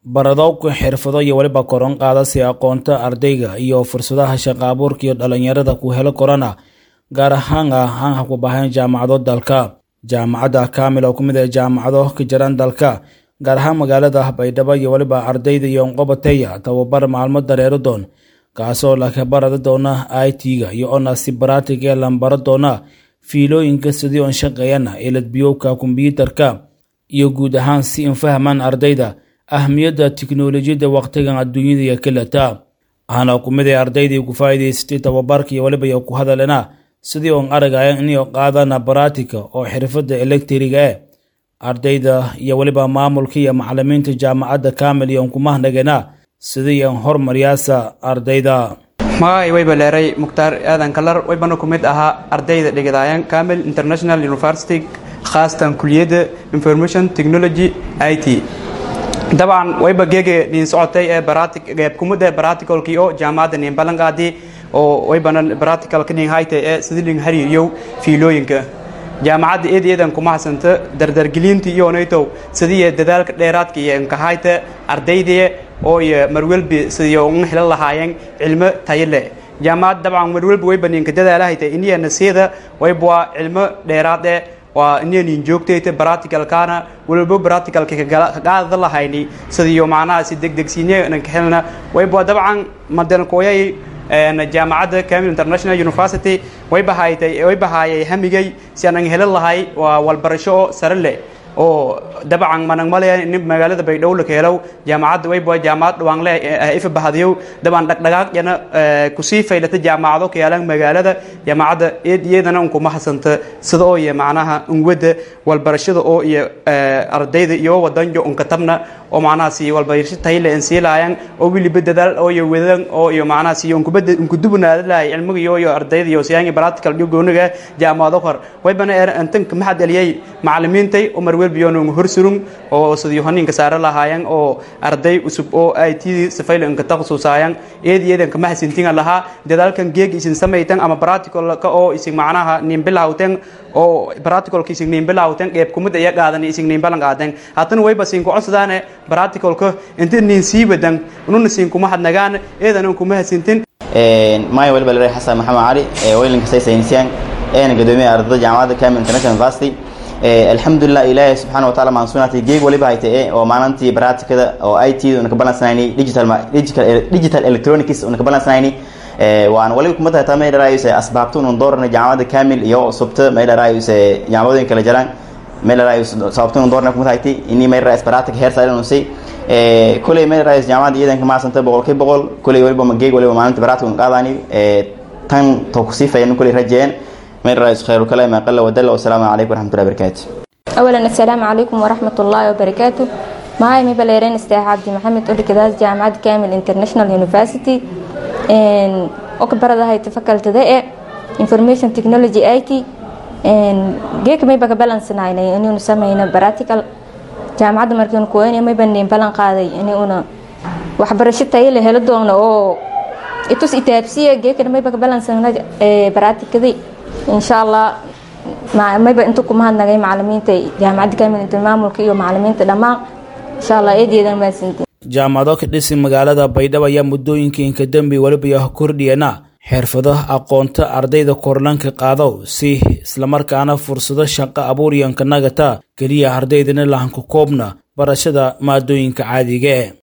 baradowga xirfado iyo weliba koron qaada si aqoonta ardayga iyo fursadaha shaqo abuurka iyo dhalinyarada ku helo korana gaar ahaan ah aan ha ku bahayn jaamacado dalka jaamacadda kaamil oo ku mid ah jaamacado ka jiran dalka gaar ahaan magaalada baydhabo iyo weliba ardayda iyo qobateya tababar maalmo dareero doon kaasoo laka barada doona i t-ga iyo onasi baratig ee lambaro doona fiilooyinka sidii oon shaqeeyana eladbiyowka kombyuutarka iyo guud ahaan si in fahmaan ardayda ahmiyadda tiknolojiyadda wakhtigan adduunyada iyo kelata waxaana ku mid ah ardaydii ku faa'iidaystay tababarka iyo weliba iyo ku hadalena sidii oon aragaya inay qaadana baratika oo xirfadda elektriga eh ardayda iyo weliba maamulka iyo macalimiinta jaamacadda kaamil iyo kumahnageena sidii aan hormaryaasa ardayda magacay wayba leeray mukhtaar aadan kalar waybana ku mid ahaa ardayda dhigidaayan camil international university khaasatan kuliyadda information technology i t dabcan wayba geege niin socotay ee qeybkumid ee baraticolkii oo jaamacadda niin ballanqaadii oo waybana baratical niin haytay ee sidii nin hariiriyow fiilooyinka jaamacadda eed eedan kuma hasanta dardargelinta iyo naytow sidii dadaalka dheeraadka iyo nkahayta ardaydii oo iyo marwelbi sidii uga helan lahaayeen cilmo tayo leh jaamacad dabcan marwelbi wayba ninka dadaalahayta iniya nasiida wayba waa cilmo dheeraad eh waa iniya nin joogtayta baratikalkaana waliba baratikalka kagaada lahayni sidii macnaha si degdegsiinye nanka helna wayba dabcan madankoyay jaamacadda camil international university way bahaaytay way bahaayay hamigay si aanan helan lahay waa walbarasho oo sare leh oo dabcan manang malaya in magaalada baydhabo la keelow jaamacadda way baa jaamacad dhawaanle ifa bahadiyow dabcan dhaqdhaqaaq yana kusii faylata jaamacado keelan magaalada jaamacadda eed iyadana un kuma hasanta sida oo iyo macnaha unwada walbarashada oo iyo ardayda iyo wadanjo unkatabna oo macnaha si walbarasho tayle in sii laayaan oo wiliba dadaal oo iyo wadan oo iyo macnaha si unkubada unkudubnaada lahay cilmiga iyo iyo ardayda iyo siyaangi practical iyo gooniga jaamacado kor waybana antanka maxad eliyay macalimiintay umar welbiyoon horsurung oo sidii honinka saare lahaayeen oo arday cusub oo ay tidii sifayl inka taqasusaayaan eed iyadan kama hasintinga lahaa dadaalkan geeg isin samaytan ama practicalka oo isin macnaha nin bilawten oo practicalka isin nin bilawten qeyb kumid iya qaadan isin nin balan qaadan haatan wayba sin ku codsadaane practicalka inta nin sii wadan ununa sin kuma hadnagaan eedan kuma hasintin maayo waliba leeyahay xasan maxamed cali ee weylinka say saynisyan eena gadoomiyaha ardayda jaamacadda camil international university alxamdulilah ilaahay subxaana wa taala maansunaatay geeg waliba haytay oo maalintii baraatikada oo i t una ka balansanaynay digital digital electronics una ka balansanaynay waan waliba kuma tahay taa may dharaayuse asbaabta unun doorana jaamacadda camil iyo subta may dharaayuse jaamacadooyin kala jiraan may dharaayus sababta unun doorana kuma tahay ini may dharaayus baraatika heer sare unusay kuley may dharaayus jaamacadda iyadan ka maasanta boqolkii boqol kuley waliba geeg waliba maalintii baraatika un qaadaani tan to kusii fayan kuley rajeeyeen من رئيس خير الكلام أقل ودل والسلام عليكم ورحمة الله وبركاته أولا السلام عليكم ورحمة الله وبركاته معاي مبليرين استاذ عبد محمد أولي كداس جامعة كامل انترناشونال يونيفرسيتي أكبر هاي تفكرت ذا information technology IT geek may baga balance naynay inuu sameeyna practical jaamacadda markaan ku weynay may bandeen balan qaaday inuuna waxbarasho tayo leh helo doono oo itus itaabsiya geekana may baga balance ee practically insha allah mayba inta ku mahadnagay macalimiinta jaamacadda kamil inta maamulka iyo macalimiinta dhammaan insha allah eedeedan maasintiin jaamacado ka dhisi magaalada baydhabo ayaa muddooyinka inka dembi weliba iyo kordhiyana xirfado aqoonta ardayda korlanka qaado si islamarkaana fursado shaqo abuur iyo nkanagata keliya ardaydana lahanka koobna barashada maadooyinka caadiga e